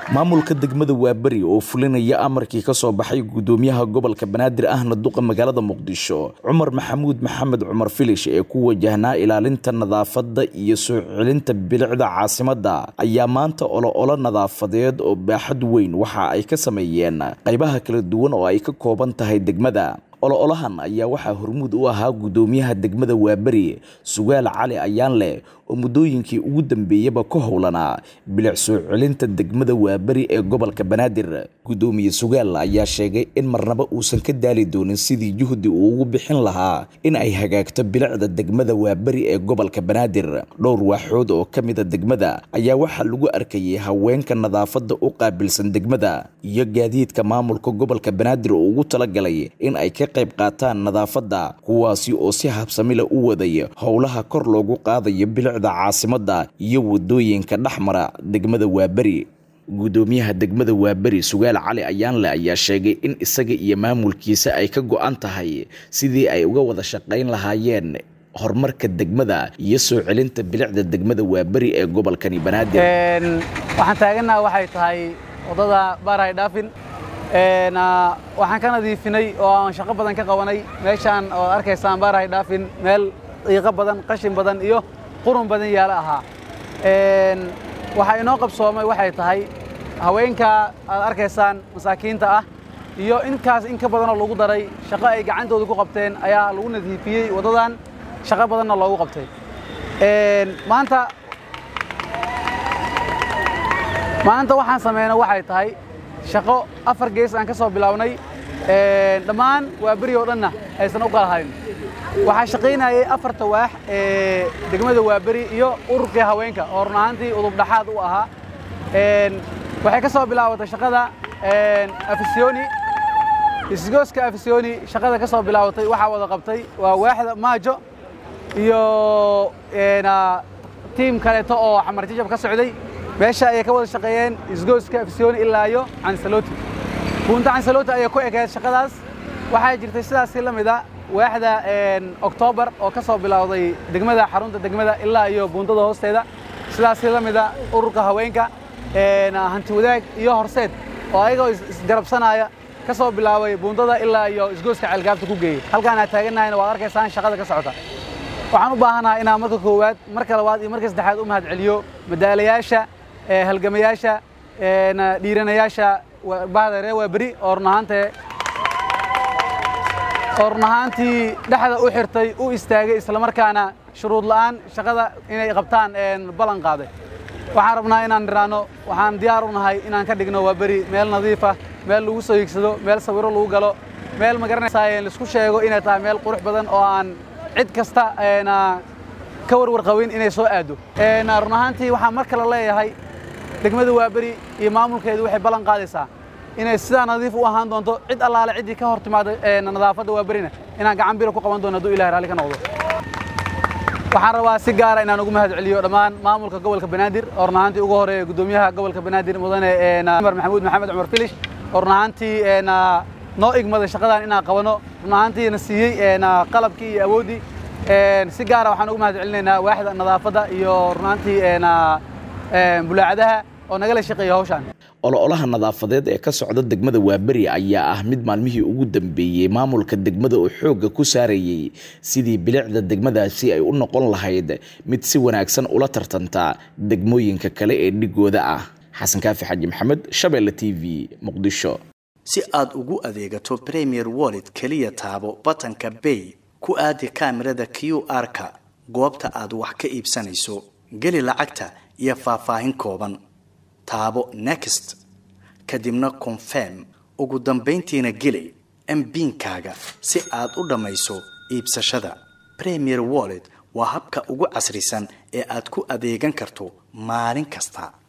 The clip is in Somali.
maamulka degmada waaberi oo fulinaya amarkii ka soo baxay gudoomiyaha gobolka banaadir ahna duqa magaalada muqdisho cumar maxamuud maxamed cumar filish ee ku wajahnaa ilaalinta nadaafadda iyo soo celinta bilicda caasimadda ayaa maanta olo-olo nadaafadeed oo baaxad weyn waxa ay ka sameeyeen qaybaha kala duwan oo ay ka kooban tahay degmada olo-olahan ayaa waxaa hormuud u ahaa gudoomiyaha degmada waaberi sugaal cali ayaanleh oo muddooyinkii ugu dambeeyaba ka howlanaa bilic soo celinta degmada waaberi ee gobolka banaadir gudoomiye sugaal ayaa sheegay in marnaba uusan ka daali doonin sidii juhdi uu ugu bixin lahaa in ay hagaagto bilicda degmada waaberi ee gobolka banaadir dhowr waaxood oo ka mida degmada ayaa waxaa lagu arkayay haweenka nadaafadda u qaabilsan degmada iyo gaadiidka maamulka gobolka banaadir oo ugu talagalay in ay ka qayb qaataan nadaafadda kuwaasi oo si habsamila u waday howlaha kor loogu qaadayo bilicda caasimadda iyo wadooyinka dhexmara degmada waaberi gudoomiyaha degmada waaberi sugaal cali ayaanle ayaa sheegay in isaga iyo maamulkiisa ay ka go-an tahay sidii ay uga wada shaqayn lahaayeen horumarka degmada iyo soo celinta bilicda degmada waaberi ee gobolkani banaadir waxaan taaganaha waxay tahay wadada baarahay dhaafin waxaan ka nadiifinay oo aan shaqo badan ka qabanay meeshaan oo arkaysaan baarahay dhaafin meel qiiqo badan qashin badan iyo qurun badan yaala ahaa waxaa inoo qabsoomay waxay tahay haweenka aad arkaysaan masaakiinta ah iyo inkaas in ka badanoo lagu daray shaqo ay gacantooda ku qabteen ayaa lagu nadiifiyey waddadan shaqo badanna loogu qabtay maanta maanta waxaan sameynay waxay tahay shaqo afar gees aan ka soo bilownay dhammaan waa beri oo dhanna aysan u kala hayn waxaa shaqaynayay afarta waax ee degmada waaberi iyo ururkii haweenka oo run ahaantii udub dhaxaad u ahaa waxay ka soo bilaabatay shaqada afisyooni isgooska afisyooni shaqada ka soo bilaabatay waxaa wada qabtay waa waaxda maajo iyo tiim kaleeto oo xamar jajab ka socday meesha ayay ka wada shaqeeyeen isgooska afisyooni ilaa iyo cansaloti buunta cansaloti ayay ku ekeed shaqadaas waxaa jirtay sidaasi la mida waaxda oktoobar oo ka soo bilowday degmada xarunta degmada ilaa iyo buundada hoosteeda sidaasi la mida ururka haweenka hanti wadaag iyo horseed oo ayagoo isgarabsanaya ka soo bilaabay buundada ilaa iyo isgooska ceelgaabta ku geeyey halkaan aad taaganahayna waad arkaysaan shaqada ka socota waxaan u baahanahay inaan marka koowaad marka labaad iyo marka saddexaad u mahad celiyo madaalayaasha halgamayaasha dhiiranayaasha bahda ree waa beri oo run ahaantee oo run ahaantii dhexda u xirtay u istaagay islamarkaana shuruud la'aan shaqada inay qabtaan ballan qaaday waxaan rabnaa inaan niraano waxaan diyaar u nahay inaan ka dhigno waa beri meel nadiifa meel lagu soo hiigsado meel sawiro lagu galo meel magaranaysaa laisku sheego inay tahay meel qurux badan oo aan cid kasta ka warwar qabin inay soo aado run ahaantii waxaan mar kale leeyahay degmada waaberi iyo maamulkeedu waxay ballan qaadaysaa inay sidaa nadiif u ahaan doonto cid allaale ciddii ka hor timaada nadaafadda waaberina inaan gacan biro ku qaban doono hadduu ilahay raalli ka noqdo waxaan rabaa si gaara inaan ugu mahad celiyo dhammaan maamulka gobolka banaadir oo run ahaantii ugu horeeya gudoomiyaha gobolka banaadir mudane cumar maxamuud maxamed cumar filish oo run ahaantii noo igmaday shaqadan inaan qabano run ahaantiina siiyey qalabkii iyo awooddii si gaara waxaan ugu mahad celinaynaa waaxda nadaafadda iyo run ahaantii bulaacadaha oo nagala shaqeeya hawshaan olo-olaha nadaafadeed ee ka socda degmada waaberi ayaa ah mid maalmihii ugu dambeeyey maamulka degmada oo xoogga ku saarayey sidii bilicda degmadaasi ay u noqon lahayd mid si wanaagsan ula tartanta degmooyinka kale ee dhigooda ah xasan kaafi xaji maxamed shabeelle t v muqdisho si aad ugu adeegato premier wallet keliya taabo batanka bay ku aadi kaamirada q r-ka goobta aad wax ka iibsanayso geli lacagta iyo faahfaahin kooban taabo next kadibna confirm ugu dambayntiina geli mbiinkaaga si aad u dhammayso iibsashada premier wallet waa habka ugu casrisan ee aad ku adeegan karto maalin kasta